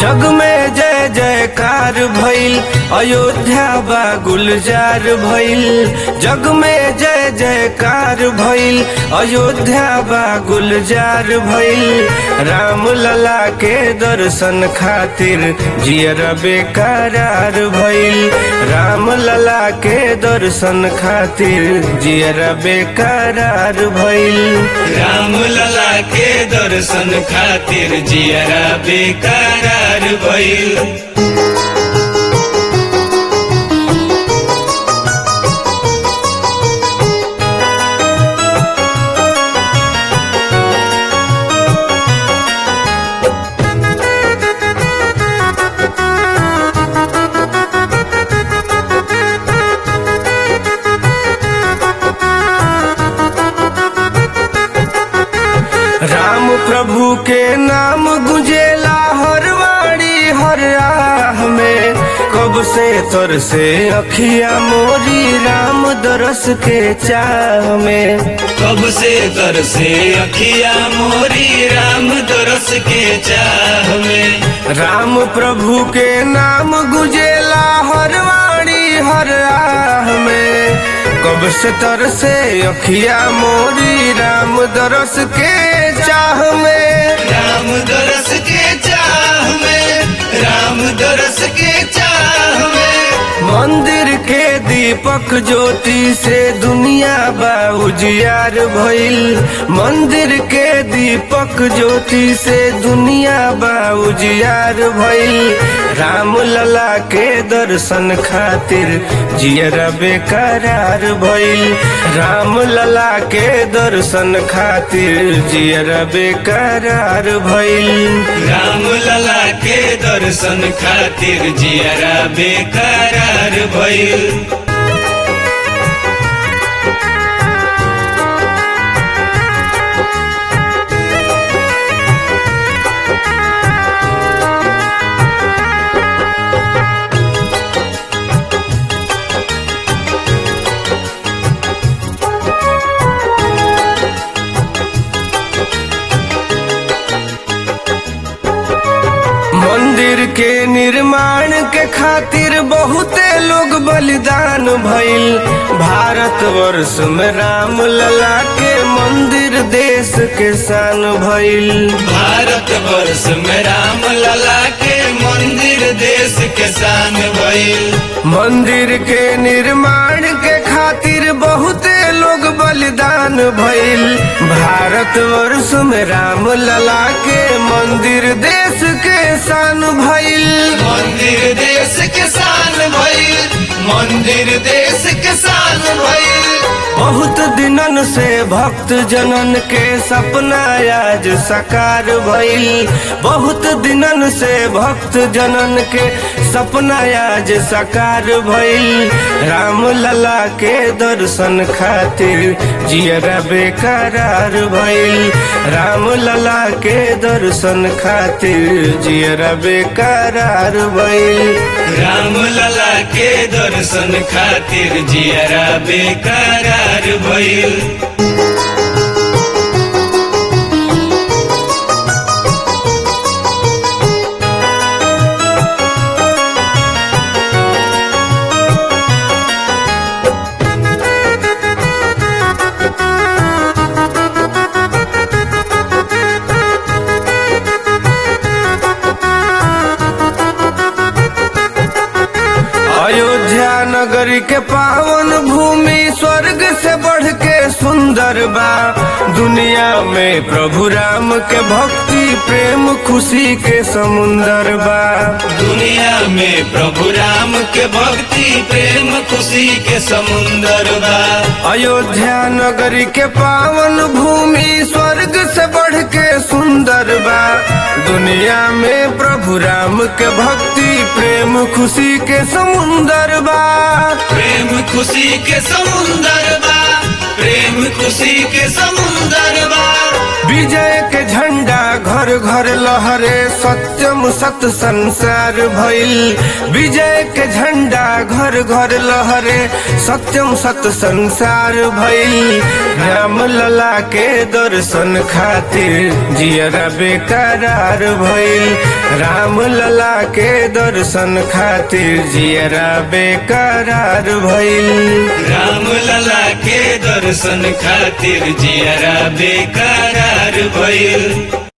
जग में जय जयकार भइल अयोध्या बा गुलजार भइल जग में जय जयकार भइल अयोध्या बा गुलजार भइल राम लला के दर्शन खातिर जियर बेकरार भइल राम लला के दर्शन खातिर जियर बेकरार भइल राम लला के दर्शन खातिर जियरा बेकरार भइल राम प्रभु के नाम गुंजेला हर वाणी हर राह में कब से तर से अखिया मोरी राम दरस के चाह में कब से तर से अखिया मोरी राम दरस के चाह में राम प्रभु के नाम गुंजेला हर वाणी हर राह में कब से तर से अखिया मोरी राम दरस के चाह में राम दरस के चाह में राम दरस के चाह में मंदिर के दीपक ज्योति से दुनिया बा उजियार भइल मंदिर के दीपक ज्योति से दुनिया बा उजियार भइल राम लला के दर्शन खातिर जियरा बेकरार भइल राम लला के दर्शन खातिर जियरा बेकरार भइल राम लला के दर्शन खातिर जियरा बेकरार भइल मंदिर के निर्माण के खातिर बहुते लोग बलिदान भइल भारत वर्ष में राम लला के मंदिर देश के शान भइल भारत वर्ष में राम लला के मंदिर देश के शान भइल मंदिर के निर्माण के खातिर बहुते लोग बलिदान भइल भारत वर्ष में राम लला के मंदिर देश के शान भइल मंदिर देश के शान भइल मंदिर देश के शान भइल बहुत दिनन से भक्त जनन के सपना आज साकार भइल बहुत दिनन से भक्त जनन के सपना आज साकार भइल राम लला के दर्शन खातिर जियरा बेकरार भइल राम लला के दर्शन खातिर जियरा बेकरार भइल राम लला के दर्शन खातिर जियरा बेकरार भइल अयोध्या नगरी के पावन भूमि स्वर्ग से बढ़ के सुंदर बा दुनिया में प्रभु राम के भक्ति प्रेम खुशी के समुंदर बा दुनिया में प्रभु राम के भक्ति प्रेम खुशी के समुंदर बा अयोध्या नगरी के पावन भूमि स्वर्ग से बढ़ के सुंदर बा दुनिया में प्रभु राम के भक्ति प्रेम खुशी के समुंदर बा प्रेम खुशी के समुंदर बा प्रेम खुशी के समुंदर बा विजय के झंडा घर घर लहरे सत्यम सत संसार भइल विजय के झंडा घर घर लहरे सत्यम सत संसार भइल राम लला के दर्शन खातिर जियरा बेकरार भइल राम लला के दर्शन खातिर जियरा बेकरार भइल राम लला के दर्शन खातिर जियरा बेकरार भइल